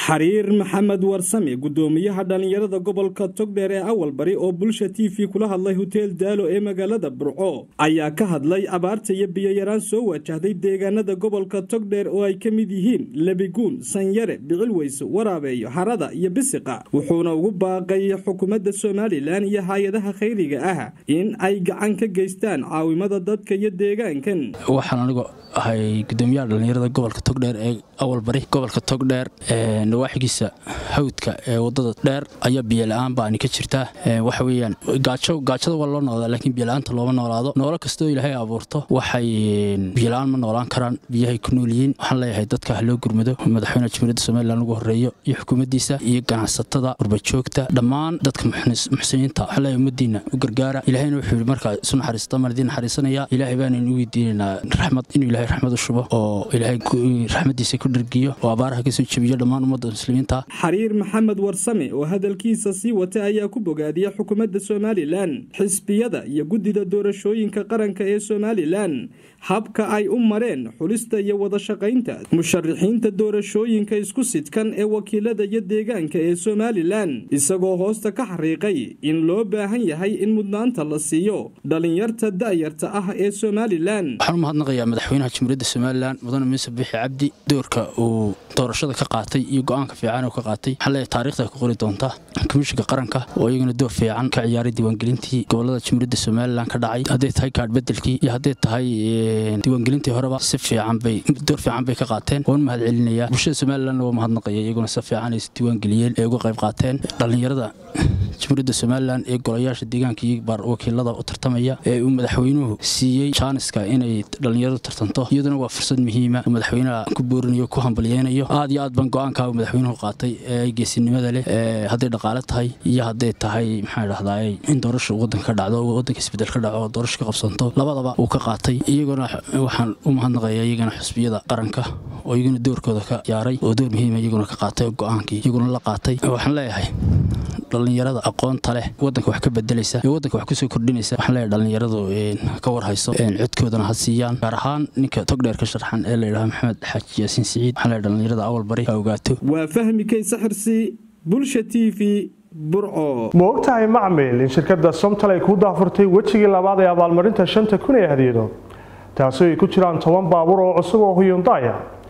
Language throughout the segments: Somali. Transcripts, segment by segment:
xariir maxamed warsame gudoomiyaha dhallinyarada gobolka togdheer ee awal bari oo bulsha t v kula hadlay hoteel daalo ee magaalada burco ayaa ka hadlay abaarta iyo biyoyaraan soo wajahday deegaanada gobolka togdheer oo ay ka mid yihiin lebiguun sanyare bicilweyse waraabeeyo harada iyo bisiqa wuxuuna ugu baaqay xukuumadda somalilan iyo hay-adaha khayriga ah in ay gacan ka geystaan caawimada dadka iyo deegaankan waxaan anigu ahay gudoomiyaha dhallinyarada gobolka togdheer ee awal bari gobolka togdheer nawaaxigiisa hawdka ee wadada dheer ayaa biyola-aan baani ka jirtaa waxa weyaan gaajada waa loo noolaa laakiin biyola-aanta looma noolaado noolo kastoo ilaahay abuurto waxay biyola-aan ma noolaan karaan biyahay ku noolyihiin waxaan leeyahay dadka ha loo gurmado madaxweynaha jamhuuriyadda somalilan ugu horeeyo iyo xukuumaddiisa iyo ganacsatada qurbajoogta dhammaan dadka muxsiniinta waxaan leeyahay ummadiina u gargaara ilahayna wuxuu yidhi markaa isu naxariista maan idiin naxariisanaya ilaahay baanaynu u weydiinaynaa raxmad inuu ilaahay raxmad u shubo oo ilaahay raxmadiisa ku dhergiyo oo abaaraha kasoo jebiyo dhammaan ummadda muslimiinta xariir maxamed warsame oo hadalkiisa sii wata ayaa ku bogaadiyay xukuumadda somalilan xisbiyada iyo guddida doorashooyinka qaranka ee somalilan habka ay u mareen xulista iyo wada shaqaynta musharixiinta doorashooyinka isku sidkan ee wakiilada iyo deegaanka ee somalilan isagoo hoosta ka xariiqay in loo baahan yahay in mudnaanta la siiyo dhallinyarta da'yarta ah ee somalilan waxaan u mahadnaqayaa madaxweynaha jamhuuriyadda somalilan mudane muuse bixi cabdi doorka uu doorashada ka qaatay iyo go-aanka fiican uu ka qaatay waxaan leeyahay taarikhda ku qori doonta komishinka qaranka oo iyaguna door fiican ka ciyaaray diiwaangelintii gobolada jamhuuriyadda somalilan ka dhacay hadday tahay kaadh bedelkii iyo hadday tahay diiwaangelintii horeba si fiican bay door fiican bay ka qaateen waan mahad celinayaa bulshada somalilanna waa mahadnaqaya iyaguna si fiican ay diiwaangeliyeen ee uga qayb qaateen dhallinyarada jamhuuriyadda somalilan ee golayaasha deegaanka iyo baar wakiilada u tartamaya ee uu madaxweynuhu siiyey jaaniska inay dhallinyaradu tartanto iyaduna waa fursad muhiima oo madaxweynaha ku boorinayo ku hambalyeynayo aad iyo aad baan go-aankaa madaxweynuhu qaatay ee geesinimada leh hadday dhaqaale tahay iyo hadday tahay maxaa dhahdaa in doorasha wadanka ka dhacdo wadanka isbedel ka dhaco doorasha ka qabsanto labadaba uu ka qaatay iyaguna waxaan u mahadnaqaya iyagana xusbiyada qaranka oo iyaguna doorkooda ka ciyaaray oo door muhiima iyaguna ka qaatay go-aankii iyaguna la qaatay waxaan leeyahay dhallinyarada aqoonta leh wadanka wax ka bedelaysa ee wadanka wax kusoo kordhinaysa waxaan leeyahay dhallinyaradu ka warhayso codkoodana ha siiyaan gaar ahaan ninka togdheer ka sharxan ee la yidhaha maxamed xaaji yaasiin siciid waxaan leeyahay dhallinyarada awal bari ha ogaato waa fahmi kaysa xirsi bulsha t v burco ma ogtahay macmil in shirkadda somtal ay ku daafurtay wejigii labaad ee abaalmarinta shanta kun ee hadiyado taasi ay ku jiraan toban baabuur oo cusub oo huyundaya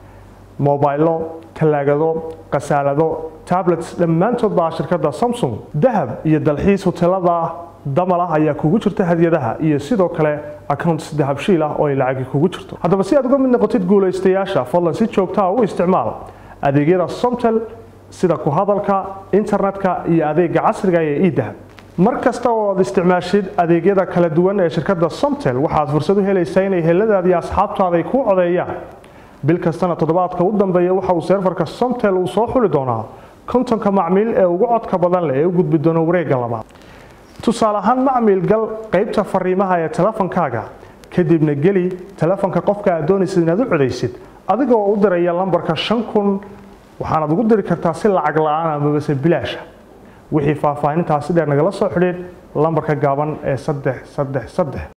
mobaylo talaagado khasaalado tablets dhammaantood baa shirkadda samsung dahab iyo dalxiis hoteelada damal ah ayaa kugu jirta hadiyadaha iyo sidoo kale accounts dahabshiil ah oo ay lacagi kugu jirto haddaba si aad uga mid noqotid guulaystayaasha fadlan si joogtaa u isticmaal adeegyada somtel sida ku hadalka internetka iyo adeega casriga ee edahab mar kasta oo aad isticmaashid adeegyada kala duwan ee shirkadda somtel waxaad fursad u helaysaa inay heladaadi asxaabtaada ay kuu codeeyaan bil kastana toddobaadka u dambeeya waxa uu seerfarka somtel uu soo xuli doonaa kontonka macmiil ee ugu codka badan leh ee u gudbi doona wareegga labaad tusaale ahaan macmiil gal qaybta fariimaha ee telefonkaaga kadibna geli telefonka qofka aad doonaysid inaad u codaysid adigoo u diraya lambarka shan kun waxaanaad ugu diri kartaa si lacag la-aan amabase bilaasha wixii faahfaahintaasi dheer nagala soo xidhiid lambarka gaaban ee saddex saddex saddex